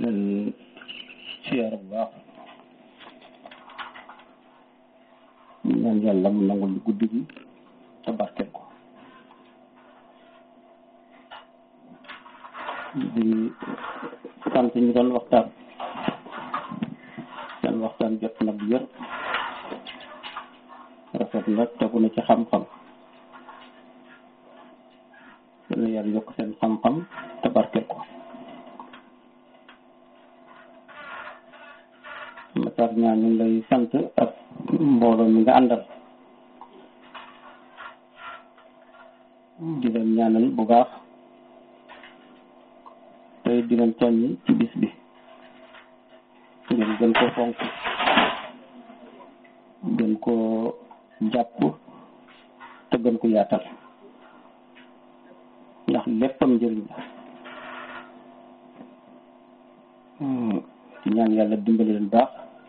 leen siyaar bu baax ñaan yàlla mu nangul guddi gi te barkeel ko di sant ñu doon waxtaan seen waxtaan jot na bu yër rafet na tegu na ci xam-xam dana yàlla yokk seen xam-xam te barkeel ko Matar ñaan ñu ngi lay sant ak mbooloo mi nga àndal di leen ñaanal bu baax tey di leen soññi ci bis bi ngeen gën ko fonk gën ko jàpp te gën ko yaatal ndax léppam njëriñ la ci ñaan yàlla dimbali leen baax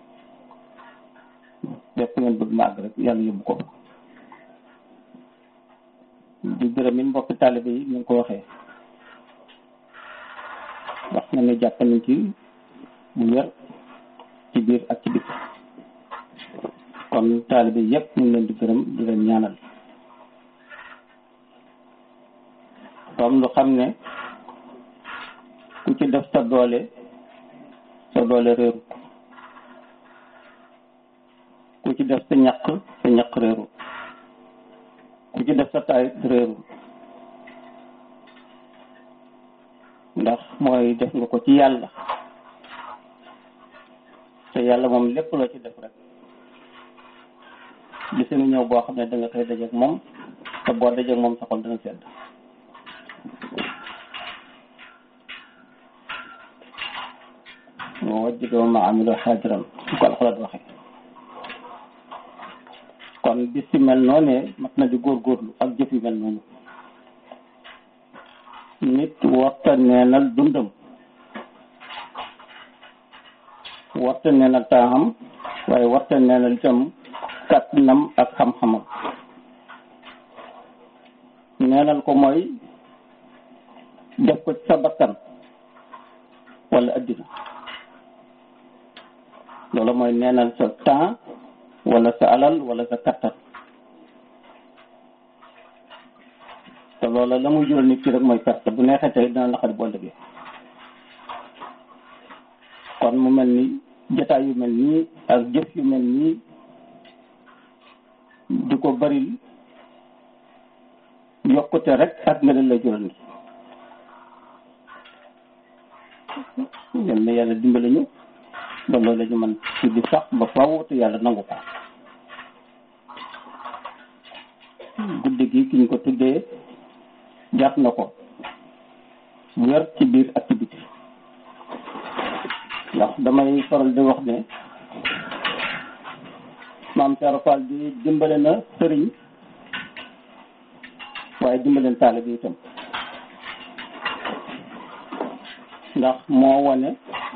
lépp ngeen bëgg ma àgg rek yàlla yóbbu ko di gërëm it mbokki taalibe yi ñu ngi ko waxee wax na ne jàpp nañ ci bu wér ci biir ak ci biti kon taalibe yépp ñu ngi leen di gërëm di leen ñaanal comme lu xam ne ku ci def sa doole sa doole réeru ku ci def sa ñaq sa ñaq réeru ku ci def sa taay réeru ndax mooy def nga ko ci yàlla te yàlla moom lépp loo ci def rek gis nga ñëw boo xam ne da nga koy dajeek moom te boo dajeek moom sa xol dana sedd wa wajjada wa ma amilu xaajiran su ko alxalaat waxe kon bis ci mel noonu mat na di góorgóorlu ak jëf yu mel noonu nit warta neenal dundam warta neenal taaxam waaye warta neenal itam kàttanam ak xam-xamam neenal ko mooy def ko ci sa bakkan wala addina loolu mooy neenal sa temps wala sa alal wala sa kattan te loola la muy jural nit ki rek mooy perte bu neexee tey dina naqari boo ëllëgee kon mu mel ni jotaay yu mel nii ak jëf yu mel nii di ko baril yokkute rek ak nga la jural nit yal na yàlla dimbali ñu ba loolu la ñu mën ci di sax ba faaw te yàlla nangu ko guddi gi ki ñu ko tuddee jàpp na ko wér ci biir ak ci biti ndax damay faral di wax ne maam Cheikh Fall di dimbale na sëriñ waaye dimbaleen taalibe bi itam ndax moo wane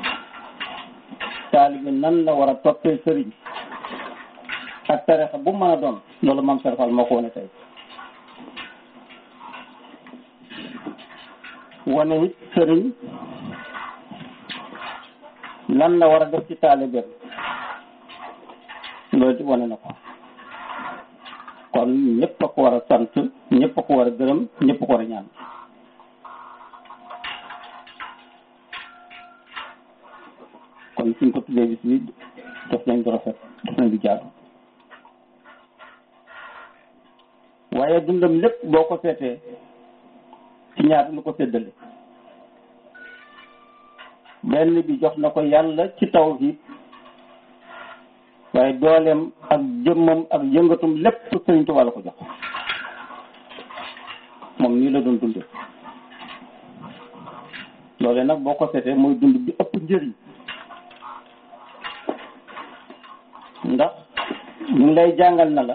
taalibe nan la war a toppee sëriñ ak tarixa bu mën a doon loolu maam Cheikh Fall moo ko wane tey wane it sëriñ lan la war a def ci taalibeem loolu ci wane na ko kon ñëpp a ko war a sant ñëpp a ko war a gërëm ñëpp a ko war a ñaan kon suñ ko tuddee bis bi def nañ ko rafet def nañ lu jaadu waaye dundam lépp boo ko seetee ci ñaar lu ko séddale benn bi jox na ko yàlla ci tawhid waaye dooleem ak jëmmam ak yëngatum lépp Sëriñ Tuubaa la ko jox moom nii la doon dunde loolee nag boo ko seetee mooy dund bi ëpp njëriñ ndax ñu ngi lay jàngal na la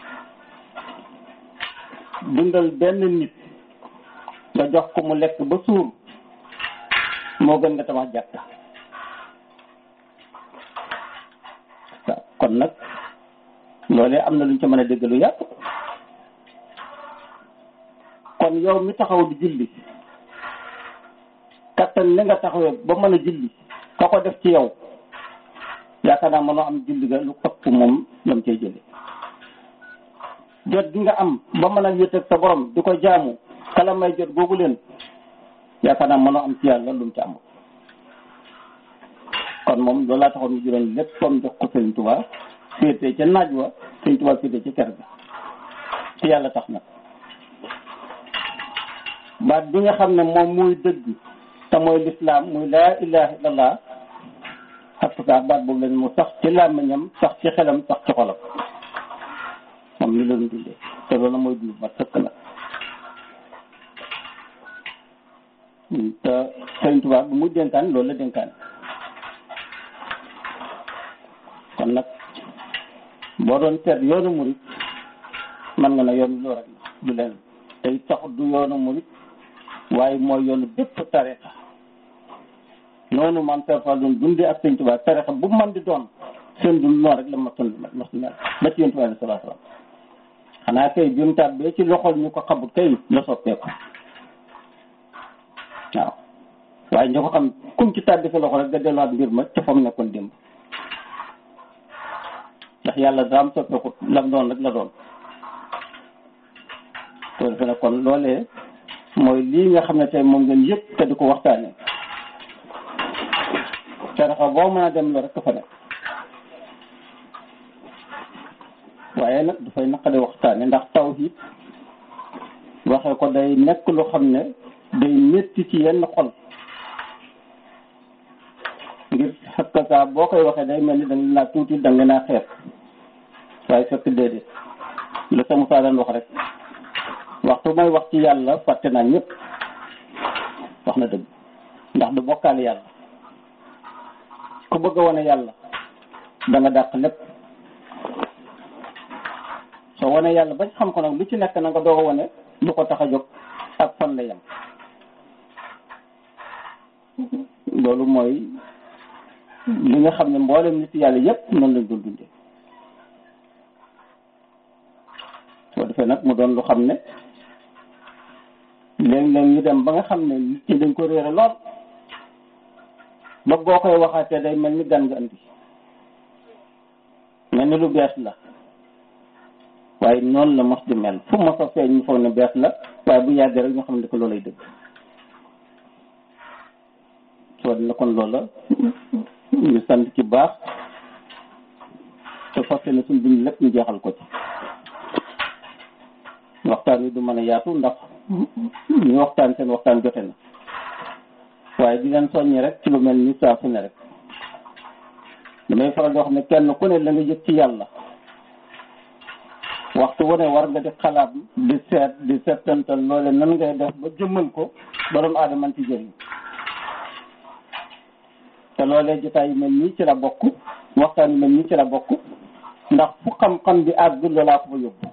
dundal benn nit nga jox ko mu lekk ba suur moo gën nga tabax jàkka waaw kon nag loolee am na luñ ca mën a dégg lu yàgg kon yow mi taxaw di julli kattan li nga taxawee ba mën a julli ka ko def ci yow yaakaar naa mënoo am julli ga lu ëpp moom lam cay jële jot gi nga am ba mën a wéet ak sa borom di ko jaamu kala may jot googu leen yaakaar naa mënoo am ci yàlla lu mu ci amul kon moom loolu laa taxoon ñu juróon lépp comme jox ko Sëriñ Tuubaa féete ca naaj wa Sëriñ Tuubaa féete ca ker ga te yàlla tax na baat bi nga xam ne moom muy dëgg te mooy lislaam muy laa ilaha illallah xattukaa baat boobu leen mu sax ci làmmiñam sax ci xelam sax ci xolam moom li leen dundee te loolu mooy dund ma sëkk la te Sëriñ Tuubaa bu mu dénkaan loolu la dénkaan kon nag boo doon seet yoonu murit man nga ne yoonu loo rek du leen tey taxut du yoonu murit waaye mooy yoonu bépp tarixa noonu man terfal doon dundee ak Sëriñ Tuubaa tarixa bu man di doon seen dund noonu rek la ma tund ma mel ba ci yéen tubaab bi salaa salaam xanaa kay bi mu tàbbee ci loxol ñu ko xamut kay la soppeeku waaw waaye ñu ko xam kum ci tàbbi sa loxo rek nga delluwaat mbir ma ca fam nekkoon démb ndax yàlla daam soppeekut lam doon rek la doon to defe ne kon loolee mooy lii nga xam ne tey moom ngeen yëpp te di ko waxtaane tarixa boo mën a dem la rek fa nekk waaye nag dafay naqade waxtaane ndax tawhid waxee ko day nekk lu xam ne day métti ci yenn xol ngir xakka saa boo koy waxee day mel ni danga naa tuuti danga naa xeet waaye fekk déedéet la sa Musaa daan wax rek waxtu may wax ci yàlla fàtte naa ñëpp wax na dëgg ndax du bokkaale yàlla ku bëgg a wane yàlla da nga dàq lépp soo wane yàlla bañ xam ko nag lu ci nekk na nga doog a wane lu ko tax a jóg ak fan la yem loolu mooy li nga xam ne mboolem nit yàlla yépp noonu lañ doon dundee soo defee nag mu doon lu xam ne léeg-léeg ñu dem ba nga xam ne nit ñi dañ ko réere lool ba boo koy waxaatee day mel ni gan nga andi mel ni lu bees la waaye noonu la mos di mel fu mos a feeñ ñu foog ne bees la waaye bu yàggee rek ñu xam ne ko loolay dëgg soo dina kon loola ñu sant ci baax te fas yéene suñ dund lépp ñu jeexal ko ci waxtaan wi du mën a yaatu ndax ñu waxtaan seen waxtaan jote na waaye di leen soññi rek ci lu mel ni saa su ne rek damay faral di wax ne kenn ku ne la nga yëg ci yàlla waxtu wu ne war nga di xalaat di seet di seetantal loole nan ngay def ba jëmmal ko ba doon aadama ci jëriñ te loolee jotaay yu mel nii ci la bokk waxtaan yu mel nii ci la bokk ndax fu xam-xam bi àgg loolaa ko fa yóbbu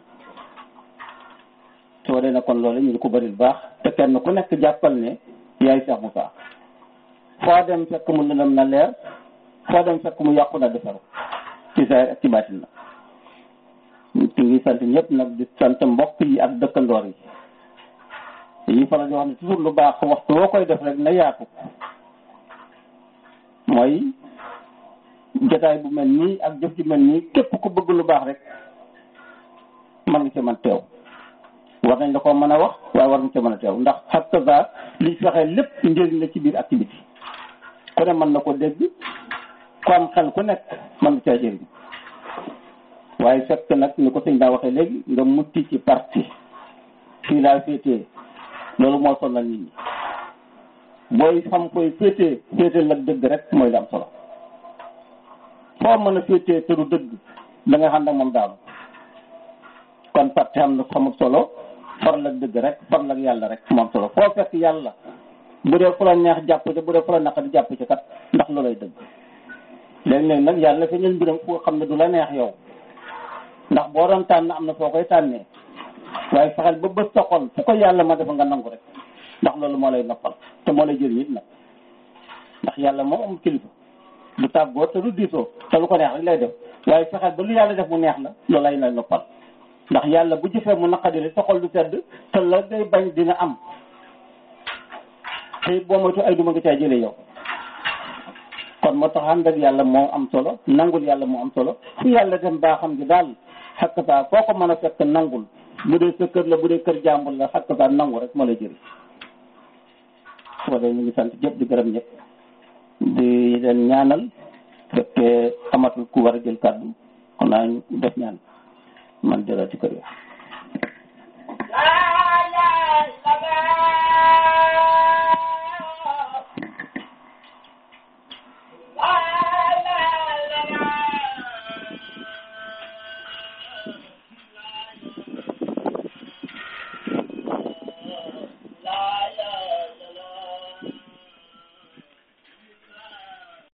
soo dee na kon loole ñu ngi ko bari baax te kenn ku nekk jàppal ne yaay Cheikh Moussa foo dem fekk mu lëndëm na leer foo dem fekk mu yàqu na defaru ci saa ak ci baatin na ñu ngi sant ñëpp nag di sant mbokk yi ak dëkkandoor yi dañuy faral di wax ne toujours lu baax waxtu woo koy def rek na yaatu mooy jotaay bu mel nii ak jëf ju mel nii képp ku bëgg lu baax rek mën nga ci mën teew war nañ la ko mën a wax waaye war nga ci mën a teew ndax xatta liñ fexe lépp njëriñ la ci biir activité ku ne mën na ko dégg ku am xel ku nekk mën nga caa jëriñ waaye fekk nag ni ko sëñ daa waxee léegi nga mutti ci parti fii laa féetee loolu moo sonal nit ñi booy xam koy féetee féetee la dëgg rek mooy la am solo foo mën a féetee te du dëgg da nga xam ne moom daanu kon parti xam na xamul solo faral ak dëgg rek faral ak yàlla rek moom solo foo fekk yàlla bu dee fu la neex jàpp ci bu dee fu la naqari jàpp ci kat ndax loolay dëgg léeg-léeg nag yàlla fi ñun mbiram foo xam ne du la neex yow ndax boo doon tànn am na foo koy tànnee waaye fexeel ba bës sa xol fu ko yàlla ma defa nga nangu rek ndax loolu moo lay noppal te moo lay jëriñ it nag ndax yàlla moom am kilifa du tàggoo te du diisoo te lu ko neex rek lay def waaye fexeel ba lu yàlla def mu neex la loolu lay lay noppal ndax yàlla bu jëfee mu naqadiri sa xol du sedd te la ngay bañ dina am te boo moytu ay duma nga caa jëlee yow kon moo tax ànd ak yàlla moo am solo nangul yàlla moo am solo fu yàlla dem baaxam gi daal xakkataa foo ko mën a fekk nangul bu dee sa kër la bu dee kër jàmbur la xakkataa nangu rek moo lay jëriñ soo dee ñu ngi sant ñëpp di gërëm ñëpp di leen ñaanal fekkee amatul ku war a jël kàddu kon naa def ñaan man jëlati kër yi